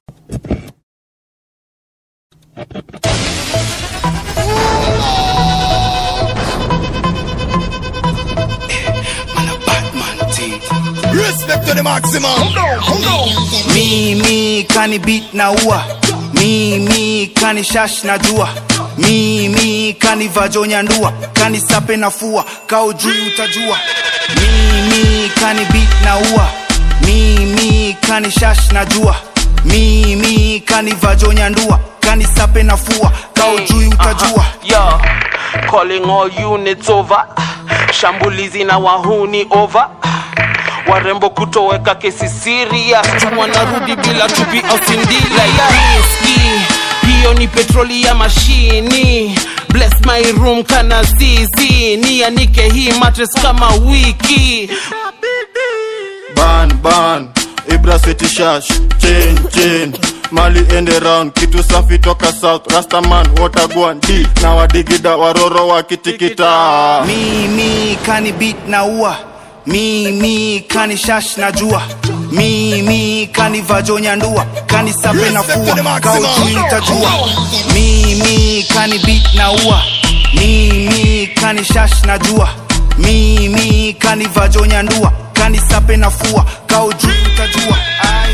Respect to the maximum. Mi mi kani beat na ua Mi mi kani shash na jua Mi mi kani vajonya ndua Kani sape na fua Kao juu utajua Mi mi kani beat na ua Mi mi kani shash na jua Mi mi kani vajonya ndua Kani sape na fua Kao juu utajua Yo, calling all units over. Shambulizi na wahuni over. Warembo kutoweka kesi serious. Tu wanarudi bila chupi au sindila ya riski. Hiyo ni petroli ya mashini. Bless my room kana zizi. Nianike hii mattress kama wiki. Ban ban. Ibra City Shash. Chain chain. Mali ende round kitu safi toka south rastaman watagwan d na wadigida waroro wakitikita Mi mi kani beat na ua Mi mi kani shash na jua Mi mi kani vajonya ndua Kani sape na fua Kao juu utajua Mi mi kani beat na ua Mi mi kani shash na jua Mi mi kani vajonya ndua Kani sape na fua Kao juu utajua Ai.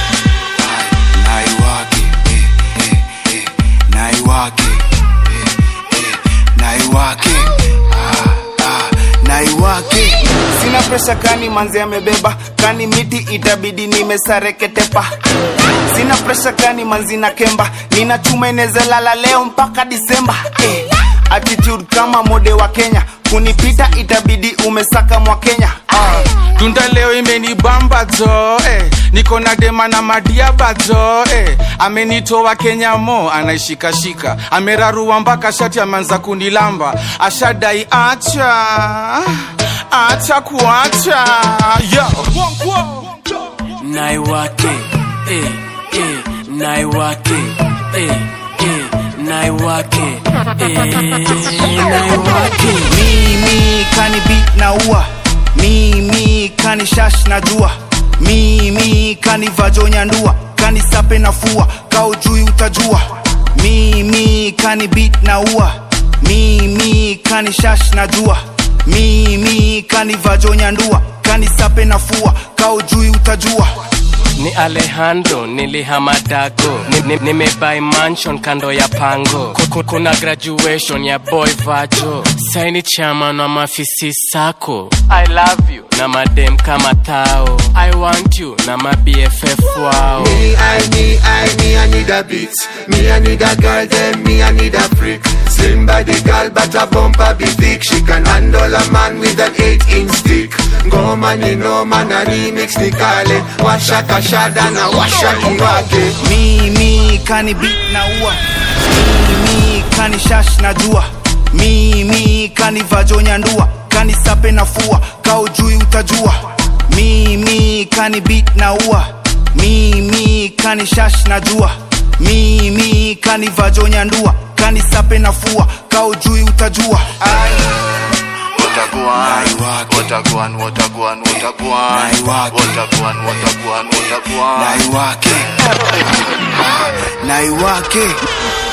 naiwake eh, eh, eh, naiwake eh, eh, naiwake ah, ah, naiwake sina presha kani manzi amebeba kani miti itabidi nimesareketepa sina presha kani manzi na kemba nina chuma inezalala leo mpaka disemba eh, attitude kama mode wa kenya kunipita itabidi umesaka mwa kenya ah. Tunda leo imenibamba jo eh. Niko na dema na madiaba jo eh. Amenitoa Kenya mo anaishikashika, amerarua mpaka shati ameanza kunilamba, ashadai acha acha kuacha yo. naiwake eh, eh, naiwake eh, eh, naiwake eh, naiwake mimi kani beat na ua mimi kani shash na jua mimi kani vajonya ndua kani sape na fua kao juu utajua mimi kani beat na ua mimi kani shash na jua mimi kani vajonya ndua kani sape na fua kao juu utajua ni Alejandro nilihamadago nimebai ni, nimebuy mansion kando ya pango Ku- kuna graduation ya boy vajo saini chairman wa mafisi sako I love you na madem kama tao I want you na mabff wao Me, I, me, I, me, I need a beat. Me, I need a girl, then me, I need a freak. Slim body girl, but a bumper be thick. She can handle a man with an eight inch stick. Go man, you know man, a remix ni kale. Washa kashada na washa kiwake. mimi kani beat na ua mimi kani shash na jua mimi kani vajonya ndua kani sape na fua kao juu utajua mimi kani beat na ua mimi kani shash na jua mimi kani vajonya ndua kani sape na fua kao juu utajua Ai. Wataguan, Naiwake. wataguan, wataguan, wataguan, Naiwake. wataguan, wataguan, wataguan. naiwake naiwake